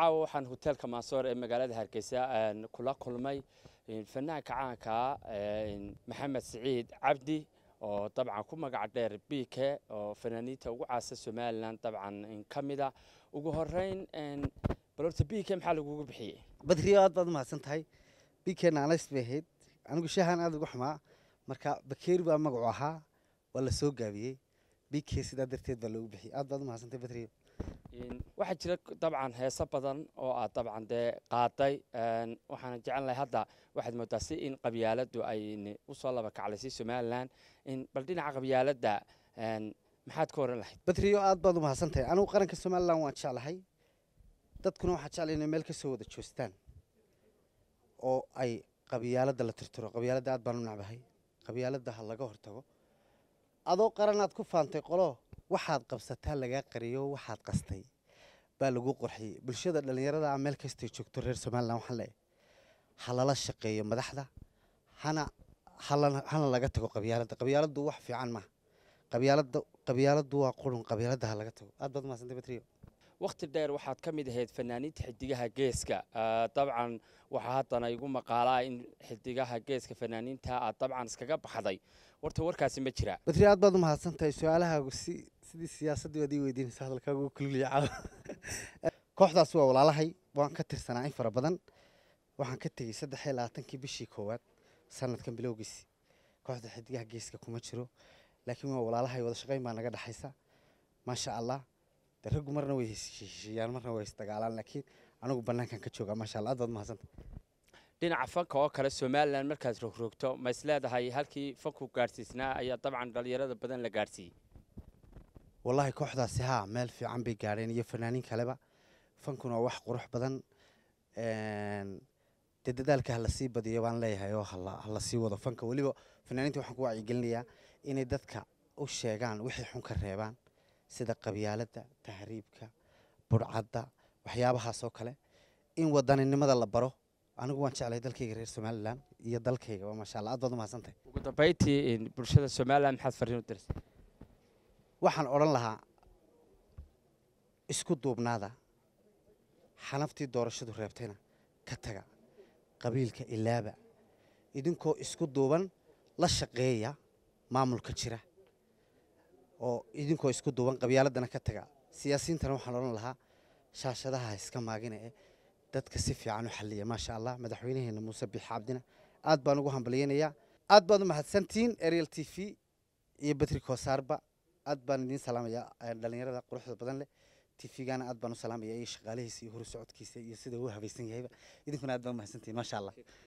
caawa waxaan hoteelka maasoor ee magaalada hargeysa kula kulmay fanaanka caanka maxamed siciid cabdi oo dabcan ku magac dheer bike oo fanaaniinta ugu caasa somalilan dabcan ka mida ugu horeyn balorta bike maxaa lagugu bixiyey badriyo aad baad u mahadsan tahay bikeena anays bay ahayd anigu shahan aad ugu xumaa marka bakeeri baa magacu ahaa waa la soo gaabiyey bike sidaa darteed baa loogu bixiyey aad baad u mahadsantahay badriyo waxaa jira dabcan heeso badan oo aad dabcan dee qaaday waxaana jecelnahay hadda waxaad moodaa si in qabyaaladu ay usoo laba kaclaysay somalilan bal dhinaca qabyaaladda maxaad ka oran lahayd badriyo aad baad u mahadsantahay anigu qaranka somalilan waan jeclahay dadkuna waxaa jeclay inay meel ka soo wada joostaan oo ay qabyaaladda la tirtiro qabyaaladda aad baan u nacbahay qabyaaladda ha laga hortago adoo qaranaad ku faantay qolo waxaad qabsataa lagaa qariyo waxaad qastay baa lagu qorxiyey bulshada dhallinyarada ah meel kastay joogto reer somalilan waxaan leeyahay ha lala shaqeeyo madaxda hana hana laga tago qabyaaladda qabyaaladdu wax fiican maaha qabyaaladda qabyaaladdu waa qurun qabyaaladda ha laga tago aad baad umahadsantay batriyo wakhti dheer waxaad ka mid ahayd fanaaniinta xidigaha geeska dabcan waxaa haddana igu maqaalaa in xidigaha geeska fanaaniinta aad dabcan iskaga baxday warta warkaasi ma jiraa badri aad baad u mahadsan tahay su-aalahaagu si sidii siyaasaddii waad ii weydiinaysa hadalkaagu u kulliya caawa kooxdaas waa walaalahay waan ka tirsanaa in fara badan waxaan ka tegey saddex iyo labaatankii bishii koowaad sanadkan bilowgiisi kooxda xidigaha geeska kuma jiro laakiin waa walaalahay wada shaqayn baa naga dhexaysa maasha allah de raggu marna way heshiishiyaan marna way isdagaalaan laakiin anigu bannaankan ka joogaa maasha allah aad baad umahadsanta dhinaca fanka oo kale somalilan markaad rogrogto ma is leedahay halkii fanku gaadhsiisnaa ayaa dabcan dhalinyarada badan la gaadhsiiyey wallaahi kooxdaasi haa meel fiican bay gaadheen iyo fanaaniin kaleba fankuna waa wax qurux badan dee dadaalka ha lasii badiyo baan leeyahay oo hala sii wado fanka weliba fanaaniinta waxaan ku wacyigelinayaa inay dadka u sheegaan wixii xun ka reebaan sida qabyaaladda tahriibka budhcadda waxyaabahaas oo kale in wadaninimada la baro anigu waan jeclay dalkayga reer somalilan iyo dalkayga waa maasha allah aad baad umahadsantahay ugu dambayntii bulshada somalilan maxaad fariin u dirsay waxaan odhan lahaa isku duubnaada xanaftii doorashadu reebtayna ka taga qabiilka ilaaba idinkoo isku duuban la shaqeeya maamulka jira oo idinkoo isku duuban qabyaaladdana ka taga siyaasiyiintana waxaan odhan lahaa shaashadaha iska maagina ee dadka si fiican u xalliya maasha allah madaxweynaheena muuse biix cabdina aad baan ugu hambalyeynayaa aad baad u mahadsantihiin ariel t v iyo betri koosaarba aad baan idiin salaamayaa dhallinyarada quruxda badan leh tvgana aad baan u salaamaya iyo shaqaalihiisa iyo horu socodkiisa iyo sida uu habaysan yahayba idinkuna aad baan u mahadsantihiin maasha allah